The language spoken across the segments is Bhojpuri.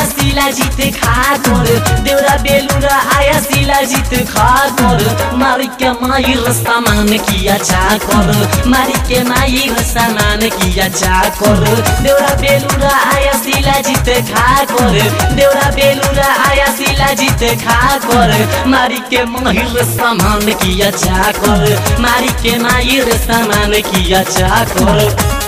शिला जीत खा कर देउरा बेलुरा आया शिला जीत खा कर मारी के माहिर सामान किया चा कर मारी के माहिर सामान किया चा कर देउरा बेलुरा आया शिला जीत खा कर देउरा बेलुरा आया शिला जीत खा कर मारी के माहिर सामान किया चा कर मारी के माहिर सामान किया चा कर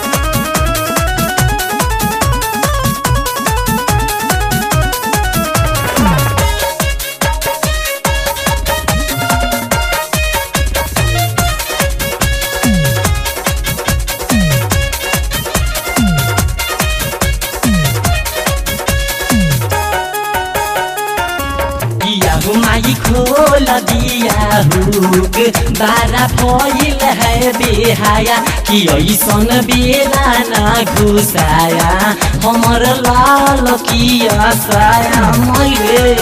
दिया हो माई खोल दिया हुक बारा फैल है बेहाया कि ऐसन बेला न घुसाया हमर लाल किया साया मैले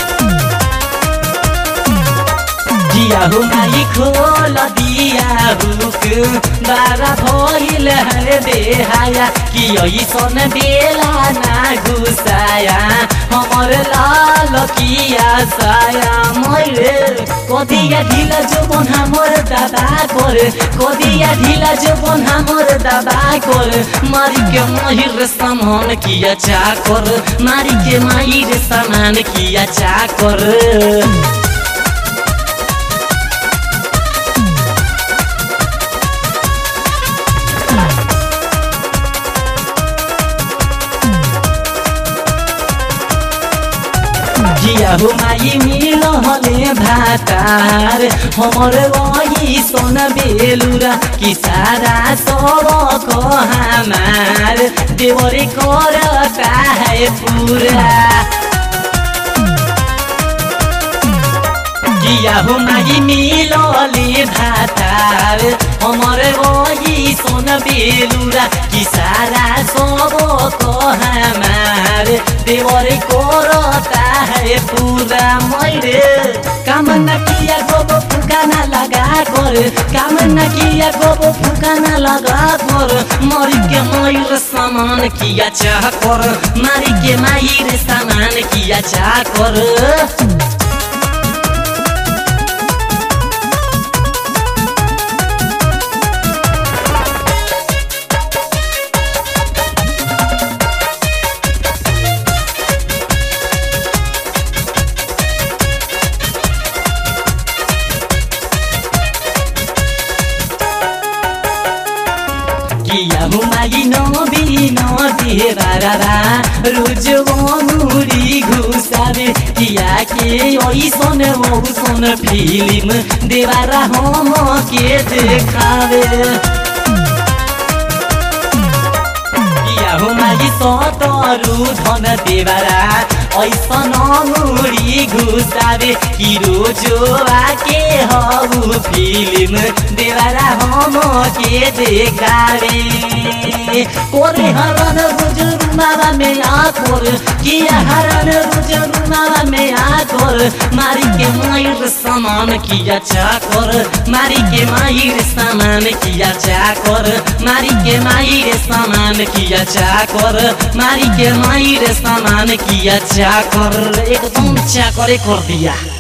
दिया हो माई खोल दिया हुक बारा भइल है बेहाया कि ऐसन बेला ना घुसाया हमर लाल किया साया मैले कदिया ढिला जो बन हमर दादा कर कदिया ढिला जो बन हमर दादा कर मारी के महिर सामान किया चाकर मारी के माहिर सामान किया चाकर जिया हो माई मिल हले भातार हमर वही सोन बेलुरा कि सारा सब हमार देवरे करता है पूरा जिया हो माई मिलले भातार हमर वही सोन बेलुरा कि सारा सब हमार देवर करता है पूरा मैले काम न किया गोबो फुकाना लगा कर काम न किया गोबो फुकाना लगा कर मरी के मयूर सामान किया चाह कर मारी के माहिर सामान किया चाह कर किया हुमाई नबी नदी बारा रोज मुड़ी घुसावे किया के ऐसन औसन फिल्म देवारा हम के देखावे किया हुमाई सतरु धन देवारा ऐसन मुड़ी घुसावे कि रोजो आके हऊ फिल्म देवारा हम के देखावे कोरे हरन बुजुर्ग मावा में आकोर किया हरन बुजुर्ग मावा में आकोर मारी के माहिर सामान किया चाकर मारी के माहिर सामान किया चाकर मारी के माहिर सामान किया चाकर मारी के माहिर सामान किया चाकर एकदम चाकरे कर दिया